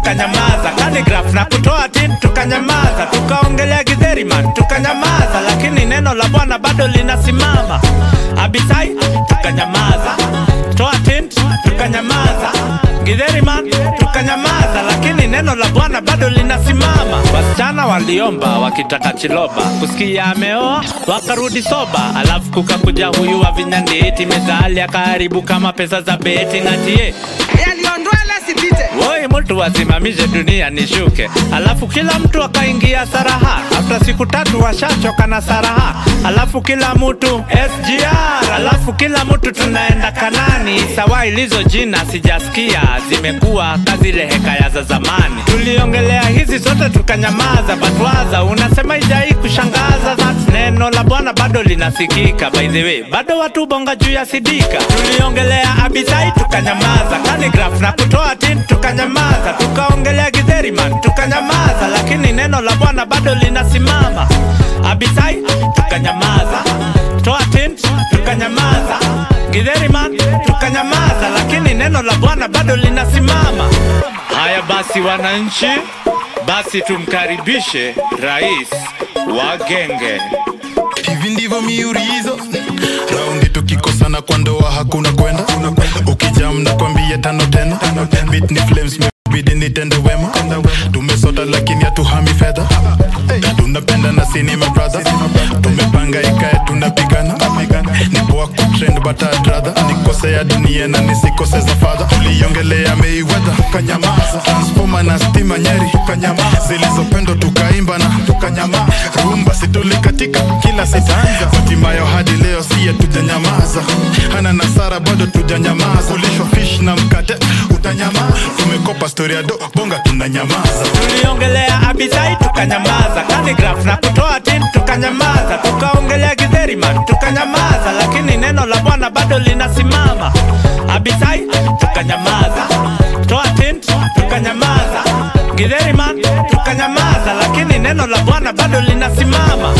tukanyamaza kanigraf na kutoa tin tukanyamaza tukaongelea githeriman tukanyamaza lakini neno la bwana bado linasimama abisai tukanyamaza toa tin tukanyamaza githeriman tukanyamaza lakini neno la bwana bado linasimama wasichana waliomba wakitaka chiloba kusikia ameoa wakarudi soba alafu kukakuja huyu wa vinyandeti mezali akaharibu kama pesa za beti ngatie yaliondola sipite woi mtu wasimamishe dunia nishuke alafu kila mtu akaingia saraha afta siku tatu washachoka na saraha alafu kila mtu sgr alafu kila mtu tunaenda kanani sawa ilizo jina sijasikia zimekuwa kazile hekaya za zamani tuliongelea hizi zote tukanyamaza batwaza unasema ijai kushangaza that neno la bwana bado linasikika by the way bado watu bonga juu ya sidika tuliongelea abisai tukanyamaza kanigraf na kutoa tin tukanyamaza tukaongelea githeriman tukanyamaza lakini neno la bwana bado linasimama abisai tukanyamaza toa tin tukanyamaza githeriman tukanyamaza lakini neno la bwana bado linasimama haya basi wananchi basi tumkaribishe rais wa genge hivi ndivyo miurizo raundi tukikosana kwa ndoa hakuna kwenda ukijam na kwambia tano tena Beat ni flames bidi nitende wema tumesota lakini hatuhami fedha tunapenda na sinima brother tumepanga ikae tunapigana ni poa kutrend but I'd rather nikosea dunia na nisikose za fadha tuliongelea Mayweather tukanyamaza transformer na stima nyeri tukanyamaza zilizopendo tukaimba na tukanyamaza rumba situlikatika kila sitaanza hatimayo hadi leo siye tujanyamaza hana nasara bado tujanyamaza kulishwa fish na mkate utanyamaza tumekopa story ya do bonga tunanyamaza tuliongelea abisai tukanyamaza kanigraf na kutoa tin tukanyamaza tukaongelea githeriman tukanyamaza lakini neno la bwana bado linasimama abisai tukanyamaza toa tin tukanyamaza githeriman tukanyamaza lakini neno la bwana bado linasimama